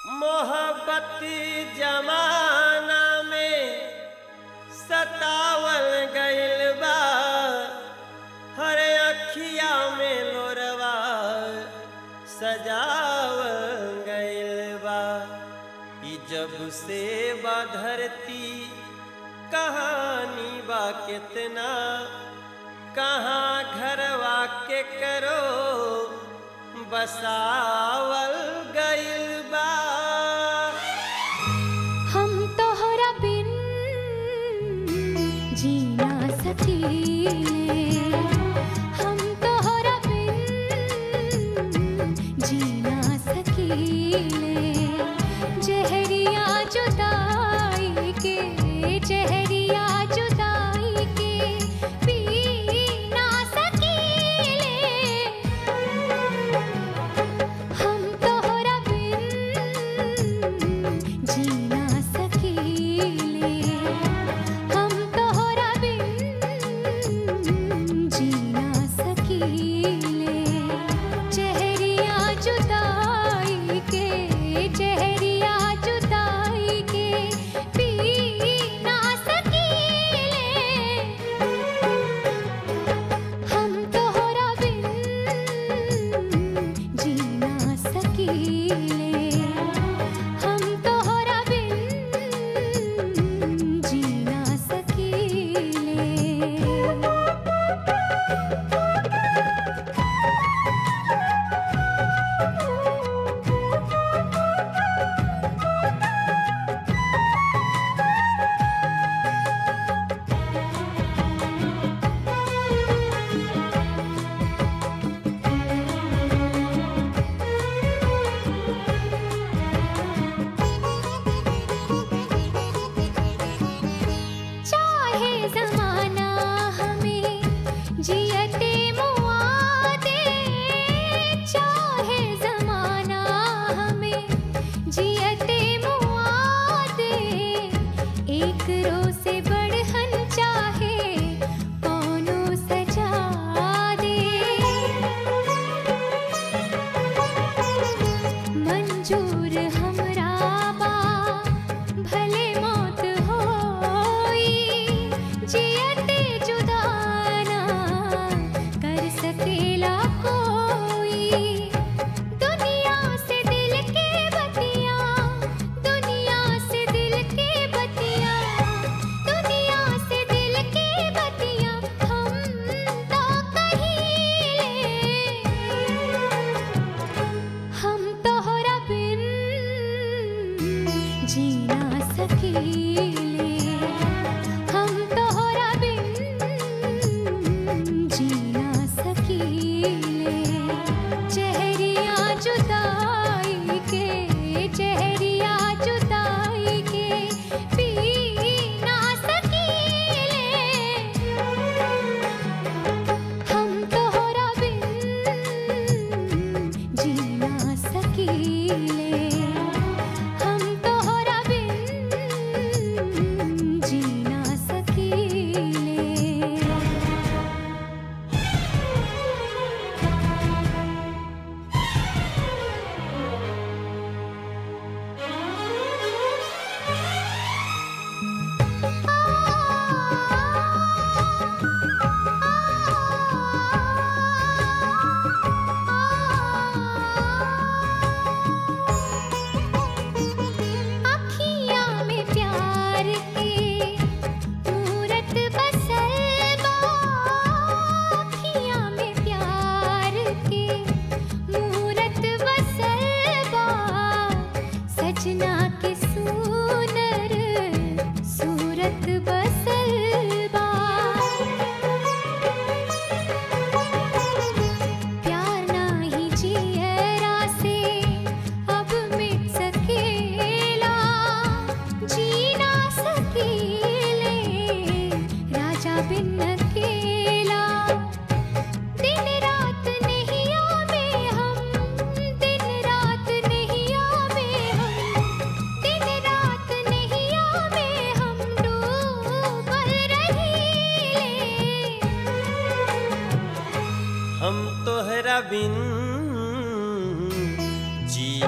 मोहब्बती जमाना में सतावल गइल बा हर अखिया में लोरवा सजावल गइल बा ई जब से बा धरती कहानी बा कितना कहाँ घरवा के करो बसावल गइल बा हम तोहरा बिन जीना सकीले हम तोहरा बिन जीना सकीले जहरिया जुदाई के जहरिया जुदाई के पी ना सकीले हम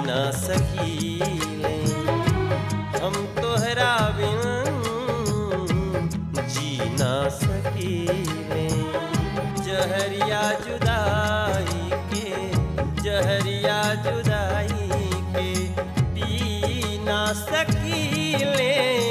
ना सकीले हम तोहरा बिन जी ना सकीले जहरिया जुदाई के जहरिया जुदाई के पी ना सकीले